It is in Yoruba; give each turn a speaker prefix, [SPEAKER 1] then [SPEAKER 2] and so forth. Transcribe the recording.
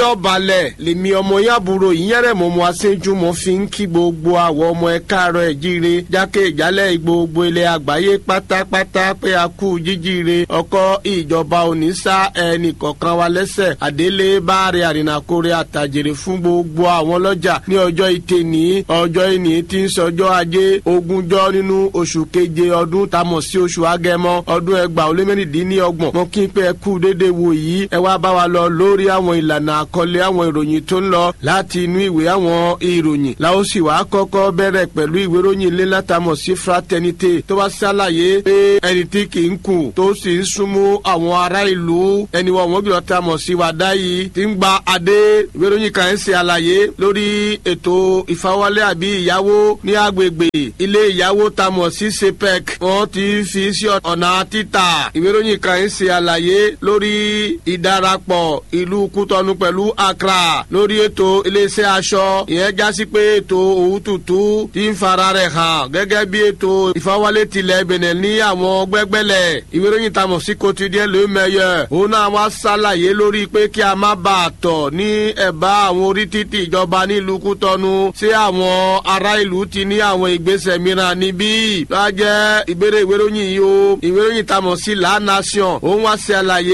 [SPEAKER 1] ọbalẹ̀ lèmi ọmọ yàbúrò ìyẹ́rẹ̀ mọ́mọ́ aṣẹ́jú mọ́ fi ń kí gbogbo àwọn ọmọ ẹ káàárọ̀ ẹ̀ jíire jákè ìjálẹ̀ gbogbo ilẹ̀ àgbáyé pátápátá pé a kú jíjíire ọkọ̀ ìjọba òní sá ẹnì kọ̀ọ̀kan wa lẹ́sẹ̀ àdélé báàrẹ àrìnàkórè àtàjèrè fún gbogbo àwọn lọ́jà ní ọjọ́ ìtẹ̀ ní ọjọ́ ìní tí ń sọjọ́ ajé ogúnjọ́ nínú oṣù keje ọdún tamọ̀ sí oṣù agẹmọ ọdún ẹgbàá ó lé mẹ́rìndínlọ́gbọ̀n mọ́ kí n pé ẹ kú dédé wo yìí ẹ wá bá wa lọ lórí àwọn ìlànà àkọlé àwọn ìròyìn tó ń lọ láti inú ìwé àwọn ìròyìn la ó sì wá kọ́kọ́ bẹ̀rẹ̀ pẹ̀lú ìwé ìròyìn ilé látàmọ̀ sí fraternité tó bá ṣàlàyé pé ẹni tí kì í kù tó sì ń súnmọ́ àwọn ará ìlú ẹni wọn wọ́n bí wọ́n tamọ̀ sí wàdá yìí ti ń gba adé ìwé ìròyìn kan ń ṣe àlàyé lórí ètò ìfawọ́lé àbí ìyàwó ní agbègbè ilé ìyàwó tamọ̀ sí sepec wọ́n ti fi sí ọ̀nà títà ìwé ìròyìn kan ń ṣe àlàyé lórí ìdarapọ̀ ìlú kútọ́nu pẹ̀lú accra lórí ètò iléeṣẹ́ aṣọ ìyẹn jásí pé ètò òwútútù ti ń fara rẹ̀ hàn gẹ́gẹ́ bí ètò ìfawọ́lé tilẹ̀ benin ní àwọn gbẹ́gbẹ́lẹ̀ ìwé ìròyìn tamọ̀ sí quotidien le meilleur òun náà wá ṣàlàyé lórí pé kí a má bà a tọ̀ ní ẹ̀bá àwọn orí títì ìjọba nílùú kútọ́nu sí àwọn ará ìlú ti ní àwọn ìgbésẹ̀ mìíràn níbí lọ́jẹ́ ìbéèrè ìwé ìròyìn yìí o ìwé ìròyìn tamọ̀ sí la nation òun wá ṣe àlàyé